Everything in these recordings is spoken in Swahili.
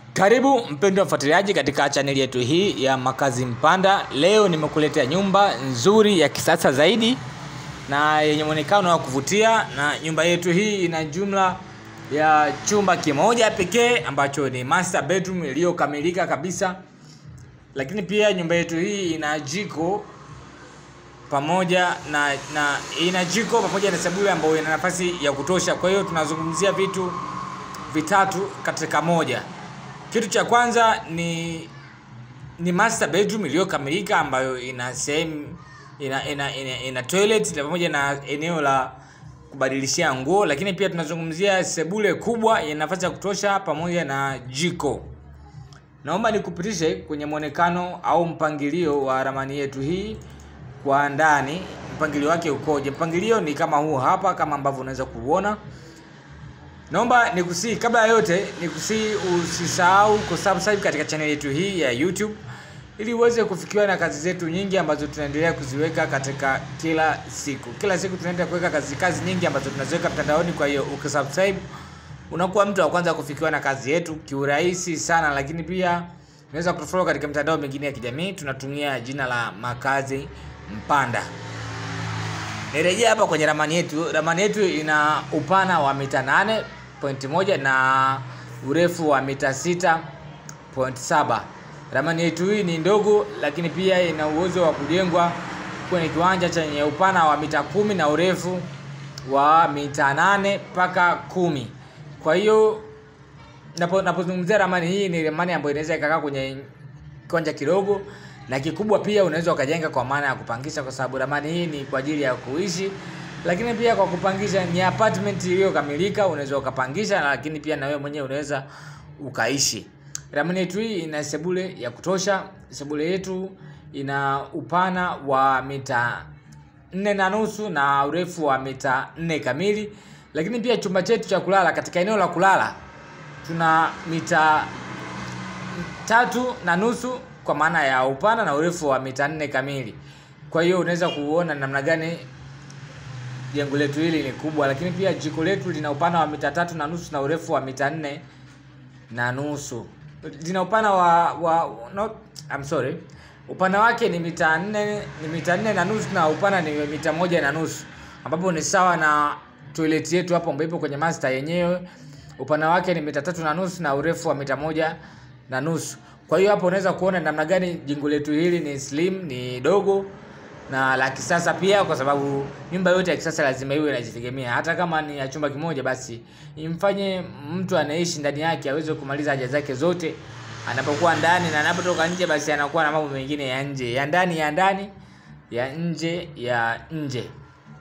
Karibu mpendwa mfuatiliaji katika chaneli yetu hii ya Makazi Mpanda. Leo nimekuletea nyumba nzuri ya kisasa zaidi na yenye muonekano wa kuvutia, na nyumba yetu hii ina jumla ya chumba kimoja pekee ambacho ni master bedroom iliyokamilika kabisa, lakini pia nyumba yetu hii ina jiko pamoja na, na ina jiko pamoja na sebule ambayo ina nafasi ya kutosha. Kwa hiyo tunazungumzia vitu vitatu katika moja. Kitu cha kwanza ni ni master bedroom iliyokamilika ambayo ina sehemu ina, ina, ina, ina toilet na pamoja na eneo la kubadilishia nguo, lakini pia tunazungumzia sebule kubwa yenye nafasi ya kutosha pamoja na jiko. Naomba nikupitishe kwenye mwonekano au mpangilio wa ramani yetu hii kwa ndani, mpangilio wake ukoje? Mpangilio ni kama huu hapa, kama ambavyo unaweza kuona. Naomba nikusii, kabla ya yote nikusii, usisahau kusubscribe katika channel yetu hii ya YouTube ili uweze kufikiwa na kazi zetu nyingi ambazo tunaendelea kuziweka katika kila siku. Kila siku tunaendelea kuweka kazi kazi nyingi ambazo tunaziweka mtandaoni. Kwa hiyo ukisubscribe, unakuwa mtu wa kwanza kufikiwa na kazi yetu kiurahisi sana, lakini pia unaweza kutufollow katika mitandao mingine ya kijamii, tunatumia jina la Makazi Mpanda. Nirejea hapa kwenye ramani yetu. Ramani yetu ina upana wa mita 8.1 na urefu wa mita 6.7. Ramani yetu hii ni ndogo, lakini pia ina uwezo wa kujengwa kwenye kiwanja chenye upana wa mita kumi na urefu wa mita nane mpaka kumi. Kwa hiyo napo napozungumzia ramani hii ni ramani ambayo inaweza ikakaa kwenye kiwanja kidogo na kikubwa pia unaweza ukajenga kwa maana ya kupangisha, kwa sababu ramani hii ni kwa ajili ya kuishi, lakini pia kwa kupangisha. Ni apartment iliyokamilika, unaweza ukapangisha, lakini pia na wewe mwenyewe unaweza ukaishi. Ramani yetu hii ina sebule ya kutosha. Sebule yetu ina upana wa mita nne na nusu na urefu wa mita nne kamili, lakini pia chumba chetu cha kulala, katika eneo la kulala tuna mita tatu na nusu kwa maana ya upana na urefu wa mita nne kamili. Kwa hiyo unaweza kuona namna gani jengo letu hili ni kubwa, lakini pia jiko letu lina upana wa mita tatu na nusu na urefu wa mita nne na nusu. Lina upana wa, wa no, I'm sorry, upana wake ni mita nne ni mita nne na nusu na upana ni mita moja na nusu ambapo ni sawa na toilet yetu hapo ambayo ipo kwenye master yenyewe. Upana wake ni mita tatu na nusu na urefu wa mita moja na nusu. Kwa hiyo hapo unaweza kuona namna gani jengo letu hili ni slim, ni dogo na la kisasa pia, kwa sababu nyumba yote ya kisasa lazima iwe inajitegemea. Hata kama ni ya chumba kimoja, basi imfanye mtu anaishi ndani yake aweze kumaliza haja zake zote anapokuwa ndani, na anapotoka nje, basi anakuwa na mambo mengine ya nje, ya ndani ya ndani, ya nje ya nje.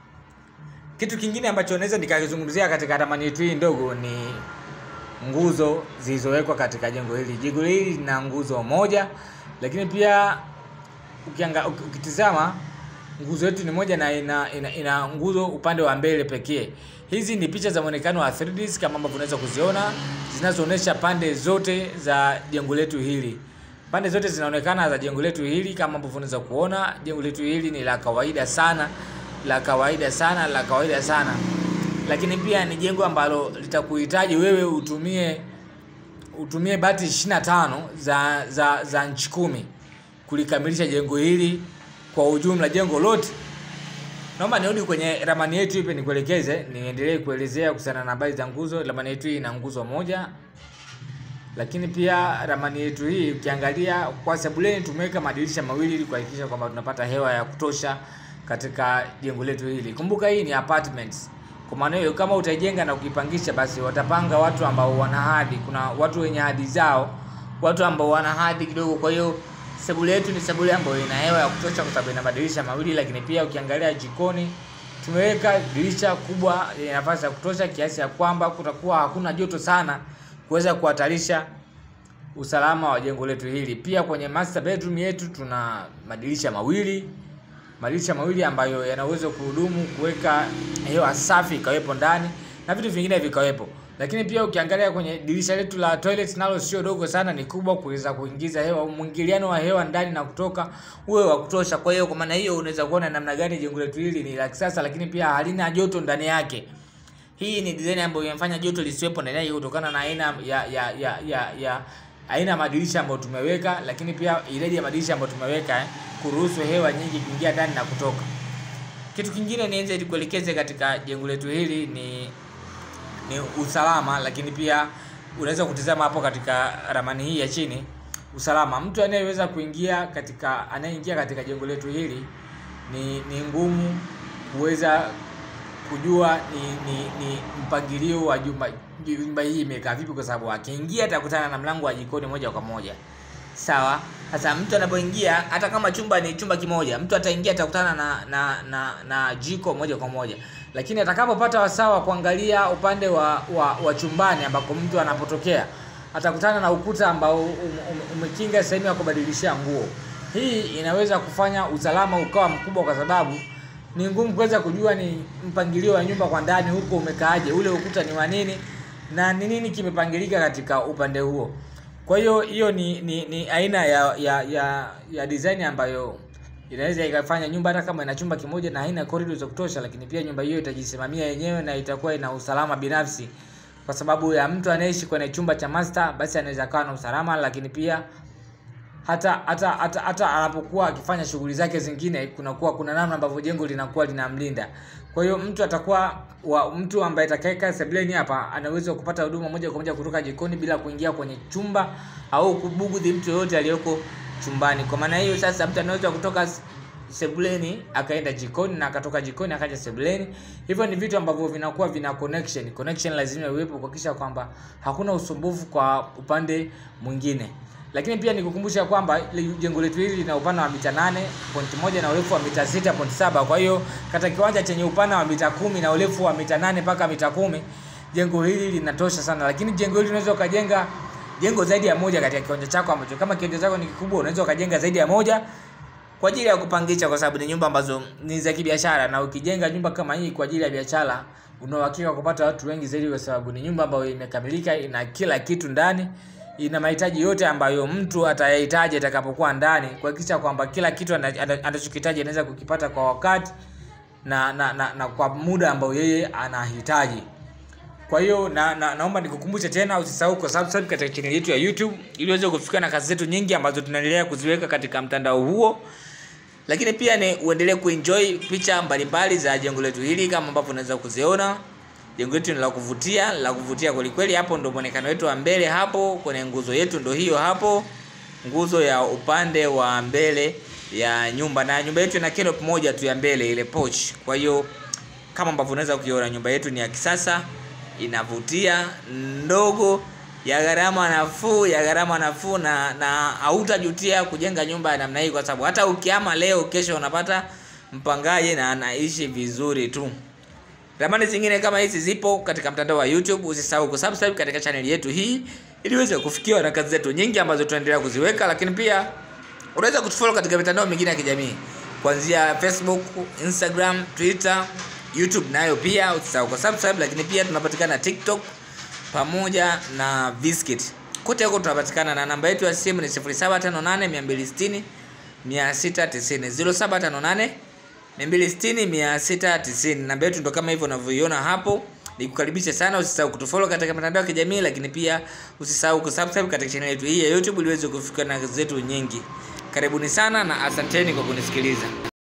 Kitu kingine ambacho naweza nikakizungumzia katika ramani yetu hii ndogo ni nguzo zilizowekwa katika jengo hili. Jengo hili lina nguzo moja, lakini pia ukianga, ukitizama nguzo yetu ni moja na ina, ina, ina nguzo upande wa mbele pekee. Hizi ni picha za muonekano wa 3D kama ambavyo unaweza kuziona zinazoonyesha pande zote za jengo letu hili. Pande zote zinaonekana za jengo letu hili kama ambavyo unaweza kuona. Jengo letu hili ni la kawaida sana, la kawaida sana, la kawaida sana lakini pia ni jengo ambalo litakuhitaji wewe utumie utumie bati 25 za za za nchi kumi kulikamilisha jengo hili kwa ujumla, jengo lote. Naomba nirudi kwenye ramani yetu ipe nikuelekeze, niendelee kuelezea kuhusiana na habari za nguzo. Ramani yetu hii ina nguzo moja, lakini pia ramani yetu hii ukiangalia kwa sebuleni tumeweka madirisha mawili ili kuhakikisha kwamba tunapata hewa ya kutosha katika jengo letu hili. Kumbuka hii ni apartments. Kwa maana hiyo kama utaijenga na kuipangisha, basi watapanga watu ambao wana hadhi. Kuna watu wenye hadhi zao, watu ambao wana hadhi kidogo. Kwa hiyo sebule yetu ni sebule ambayo ina hewa ya kutosha, kwa sababu ina madirisha mawili. Lakini pia ukiangalia jikoni, tumeweka dirisha kubwa yenye nafasi ya kutosha, kiasi ya kwamba kutakuwa hakuna joto sana kuweza kuhatarisha usalama wa jengo letu hili. Pia kwenye master bedroom yetu tuna madirisha mawili madirisha mawili ambayo yana uwezo kuhudumu kuweka hewa safi ikawepo ndani na vitu vingine vikawepo. Lakini pia ukiangalia kwenye dirisha letu la toilet nalo sio dogo sana, ni kubwa kuweza kuingiza hewa, mwingiliano wa hewa ndani na kutoka uwe wa kutosha. Kwa hiyo kwa maana hiyo unaweza kuona namna gani jengo letu hili ni la kisasa, lakini pia halina joto ndani yake. Hii ni design ambayo imefanya joto lisiwepo ndani yake kutokana na aina ya ya ya ya, ya aina ya madirisha ambayo tumeweka, lakini pia idadi ya madirisha ambayo tumeweka eh, kuruhusu hewa nyingi kuingia ndani na kutoka. Kitu kingine niweze kuelekeze katika jengo letu hili ni ni usalama, lakini pia unaweza kutizama hapo katika ramani hii ya chini usalama. Mtu anayeweza kuingia katika anayeingia katika jengo letu hili ni ni ngumu kuweza kujua ni ni, ni mpangilio wa jumba jumba hii imekaa vipi, kwa sababu akiingia atakutana na mlango wa jikoni moja kwa moja. Sawa. Sasa mtu anapoingia, hata kama chumba ni chumba kimoja, mtu ataingia atakutana na na, na na jiko moja kwa moja, lakini atakapopata wasaa wa kuangalia upande wa, wa, wa chumbani ambako mtu anapotokea atakutana na ukuta ambao um, um, umekinga sehemu ya kubadilishia nguo. Hii inaweza kufanya usalama ukawa mkubwa, kwa sababu ni ngumu kuweza kujua ni mpangilio wa nyumba kwa ndani huko umekaaje, ule ukuta ni wa nini na ni nini kimepangilika katika upande huo. Kwa hiyo hiyo ni, ni, ni aina ya, ya, ya, ya design ambayo inaweza ikafanya nyumba hata kama ina chumba kimoja na haina corridor za kutosha, lakini pia nyumba hiyo itajisimamia yenyewe na itakuwa ina usalama binafsi, kwa sababu ya mtu anayeishi kwenye chumba cha master, basi anaweza kawa na usalama, lakini pia hata hata hata, hata anapokuwa akifanya shughuli zake zingine, kunakuwa kuna namna ambavyo jengo linakuwa linamlinda. Kwa hiyo mtu atakuwa wa, mtu ambaye atakayekaa sebuleni hapa anaweza kupata huduma moja kwa moja kutoka jikoni bila kuingia kwenye chumba au kubugudhi mtu yoyote aliyoko chumbani. Kwa maana hiyo sasa, mtu anaweza kutoka sebuleni akaenda jikoni na akatoka jikoni akaja sebuleni. Hivyo ni vitu ambavyo vinakuwa vina connection. Connection lazima iwepo kuhakikisha kwamba hakuna usumbufu kwa upande mwingine. Lakini pia nikukumbusha kwamba jengo letu hili lina upana wa mita 8.1 na urefu wa mita 6.7. Kwa hiyo katika kiwanja chenye upana wa mita kumi na urefu wa mita 8 mpaka mita kumi, jengo hili linatosha sana. Lakini jengo hili unaweza ukajenga jengo zaidi ya moja katika kiwanja chako ambacho kama kiwanja chako ni kikubwa, unaweza ukajenga zaidi ya moja kwa ajili ya kupangisha, kwa sababu ni nyumba ambazo ni za kibiashara, na ukijenga nyumba kama hii kwa ajili ya biashara, una uhakika kupata watu wengi zaidi, kwa sababu ni nyumba ambayo imekamilika, ina kila kitu ndani ina mahitaji yote ambayo mtu atayahitaji atakapokuwa ndani, kuhakikisha kwamba kila kitu anachokihitaji anaweza kukipata kwa wakati na, na, na, na kwa muda ambao yeye anahitaji. Kwa hiyo na, na, naomba nikukumbushe tena, usisahau ku subscribe katika channel yetu ya YouTube ili uweze kufikia na kazi zetu nyingi ambazo tunaendelea kuziweka katika mtandao huo, lakini pia ni uendelee kuenjoy picha mbalimbali za jengo letu hili kama ambavyo unaweza kuziona jengo letu ni la kuvutia la kuvutia kweli kweli. Hapo ndo muonekano wetu wa mbele, hapo kwenye nguzo yetu ndo hiyo hapo, nguzo ya upande wa mbele ya nyumba, na nyumba yetu ina canopy moja tu ya mbele, ile porch. Kwa hiyo kama ambavyo unaweza kuiona, nyumba yetu ni ya kisasa, inavutia, ndogo, ya gharama nafuu, ya gharama nafuu, na na hautajutia kujenga nyumba ya namna hii, kwa sababu hata ukiama leo, kesho unapata mpangaji na anaishi vizuri tu. Ramani zingine kama hizi zipo katika mtandao wa YouTube. Usisahau kusubscribe katika channel yetu hii ili uweze kufikiwa na kazi zetu nyingi ambazo tunaendelea kuziweka, lakini pia unaweza kutufollow katika mitandao mingine ya kijamii kuanzia Facebook, Instagram, Twitter, YouTube nayo pia usisahau kusubscribe, lakini pia tunapatikana TikTok pamoja na Viskit. Kote huko tunapatikana na namba yetu ya simu ni 0758 260 690 0758 260 690. Namba yetu ndo kama hivyo unavyoiona hapo. Nikukaribisha sana, usisahau kutufollow katika mitandao ya kijamii, lakini pia usisahau kusubscribe katika channel yetu hii ya YouTube ili uweze kufikia na kazi zetu nyingi. Karibuni sana na asanteni kwa kunisikiliza.